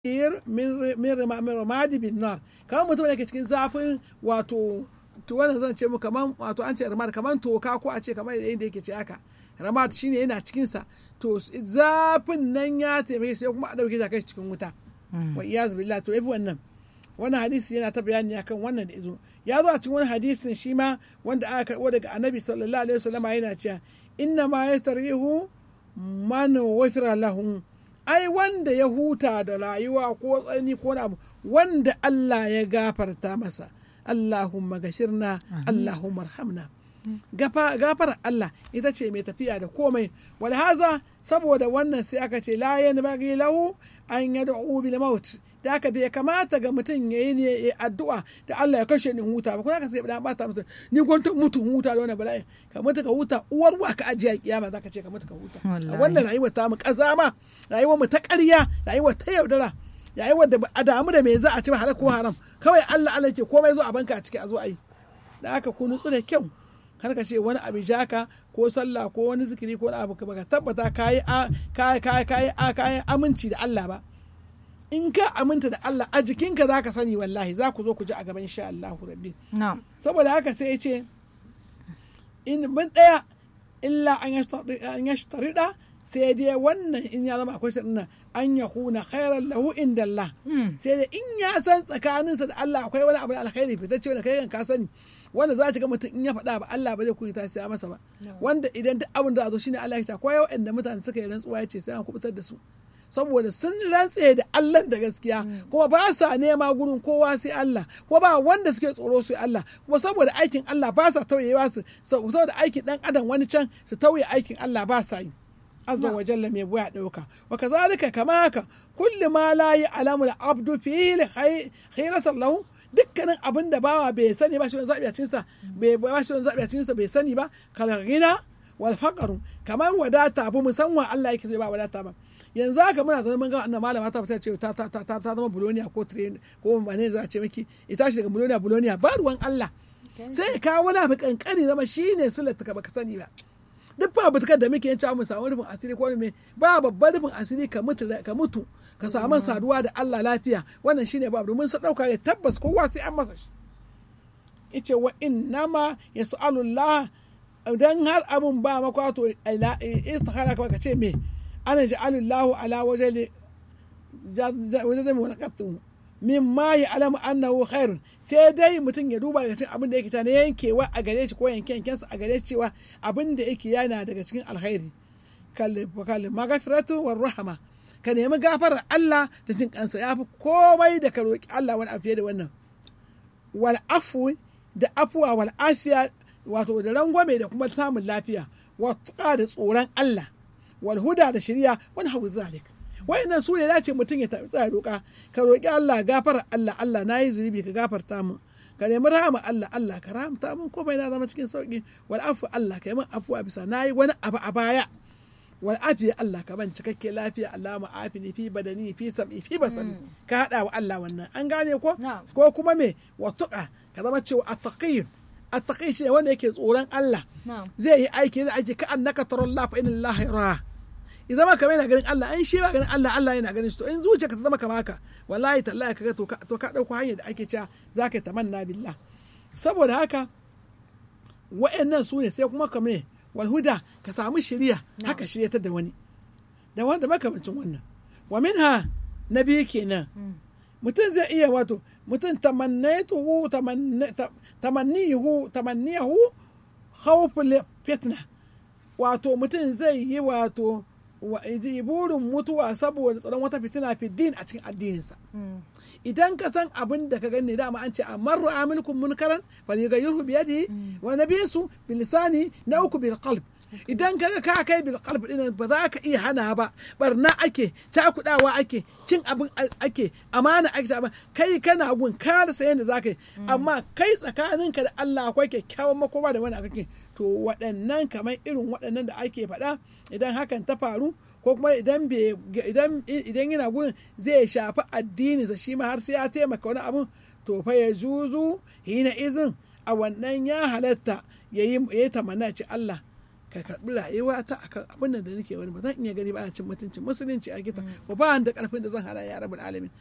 min ramadi bin nar kamar mutum da ke cikin zafin wato to wannan zan ce mu kamar wato an ce ramad kamar toka ko a ce kamar yadda yake ce haka ramad shine yana cikin sa to zafin nan ya taimake shi kuma a dauke shi kai cikin wuta wa iyaz billah to yafi wannan wannan hadisi yana ta bayani akan wannan da izo ya zo a cikin wani hadisin shi ma wanda aka karbo daga annabi sallallahu alaihi wasallam yana cewa inna ma yastarihu man wafira lahu ai wanda ya huta da rayuwa ko tsani ko abu wanda Allah ya gafarta masa Allahumma gashirna Allahumma arhamna gafar Allah ita ce mai tafiya da komai wal haza saboda wannan sai aka ce la yanbaghi lahu an yad'u bil maut da aka bai kamata ga mutum ya yi ne addu'a da Allah ya kashe ni huta ba kuma ka sai ba ta musu ni gwanta mutu huta da wannan bala'i ka mutu ka huta uwar wa ka ajiya kiyama zaka ce ka mutu ka huta a wannan rayuwar ta mu kazama rayuwar mu ta ƙarya rayuwar ta yaudara rayuwar da a damu da me za a ci halal ko haram kawai Allah Allah ke komai zo a banka a ciki a zo a yi da aka ku nutsu da kyau kar ka ce wani abu jaka ko sallah ko wani zikiri ko wani abu ka tabbata kayi kayi kayi aminci da Allah ba in ka aminta da Allah a jikinka za ka sani wallahi za ku zo ku ji a gaban sha Allah rabbi saboda haka sai ya ce in bin ɗaya illa an ya shtarida sai dai wannan in ya zama akwai shaɗin an ya kuna khairan lahu inda Allah sai dai in ya san tsakaninsa da Allah akwai wani abu alkhairi fitacce wanda kai ka sani wanda za ta ga mutum in ya faɗa ba Allah ba zai kuyi ta siya masa ba wanda idan duk abin da a zo shine Allah ya ta ko yau inda mutane suka yi rantsuwa ya ce sai an kubutar da su saboda sun rantse da Allah da gaskiya kuma ba sa nema gurin kowa sai Allah kuma ba wanda suke tsoro sai Allah kuma saboda aikin Allah ba sa tauyewa su saboda aikin dan adam wani can su tauye aikin Allah ba sa yi azza wa jalla mai buya dauka wa kazalika kama haka kullu ma la ya'lamu al-abdu fi khayratan lahu dukkanin abin da bawa bai sani ba shi wani zabi a cinsa bai ba shi wani zabi a cinsa bai sani ba kal ghina wal faqru kamar wadata abu musamman Allah yake so ba wadata ba yanzu haka muna zaune mun ga annan malama ta fita ce ta ta ta ta zama buloniya ko train ko mane za a ce miki ita shi daga buloniya buloniya ba ruwan Allah sai ka wani abu kankani zama shine sulat ka baka sani ba duk ba butukar da muke yanci mu samu rufin asiri ko me ba babban rufin asiri ka mutu ka mutu ka samu saduwa da Allah lafiya wannan shine ba domin sa dauka ya tabbas kowa sai an masa shi yace wa innama yas'alullah dan har abun ba makwato istikhara ka ce me ana ja'alullahu ala wajen wajen mulakatu min ma ya alamu annahu khairun sai dai mutum ya duba daga cikin abin da yake ta na yankewa a gare shi ko yanke yankensa a gare cewa abin da yake yana daga cikin alkhairi kalli magafiratu war rahama ka nemi gafarar Allah da jin kansa ya fi komai da ka roƙi Allah wani afiye da wannan wal afu da afuwa wal afiya wato da rangwame da kuma samun lafiya wa da tsoron Allah walhuda da shirya wani hagu zalik wayannan su ne dace mutum ya tafi tsaya roƙa ka roƙi Allah gafara Allah Allah na yi zunubi ka gafarta mu ka nemi rahama Allah Allah ka rahamta mun komai na zama cikin sauki wal afu Allah ka yi min afuwa bisa na yi wani abu a baya wal afiya Allah ka ban cikakke lafiya Allah ma afini fi badani fi sam'i fi basani ka hada wa Allah wannan an gane ko ko kuma me wa tuqa ka zama cewa attaqi attaqi shi ne wanda yake tsoron Allah zai yi aiki zai aiki ka annaka tarallahu fa inna Allah yara ya zama kamar yana ganin Allah an shi ba ganin Allah Allah yana ganin shi to in zuciyarka ta zama kamar haka wallahi tallahi kaga to to ka dauko hanyar da ake cewa zaka yi tamanna billah saboda haka wa'annan su ne sai kuma kamar wal huda ka samu shiriya haka shiryatar da wani da wanda makamancin wannan wa minha na biyu kenan mutum zai iya wato mutum tamannatuhu tamannihu tamannihu khawful fitna wato mutum zai yi wato burin mutuwa saboda tsaron wata fitina fi din a cikin addininsa idan ka san abin da ka gani dama an ce amma amilkum munkaran falyughayyirhu bi yadihi wa nabisu bi lisani na uku bil qalb idan kaga ka kai bil qalb din ba za ka iya hana ba barna ake cakudawa ake cin abin ake amana ake ba kai kana gun ka rasa yadda za ka yi amma kai tsakaninka da Allah akwai kyakkyawan makoma da wani kake to waɗannan kamar irin waɗannan da ake faɗa idan hakan ta faru ko kuma idan idan idan yana gurin zai shafi addini sa shi ma har sai ya taimaka wani abun to fa ya juzu hina izin a wannan ya halatta ya yi tamanna ci Allah ka karbi rayuwa ta akan abin da nake wani ba zan iya gani ba ana cin mutuncin musulunci a gita ba ba da karfin da zan hada ya rabbul alamin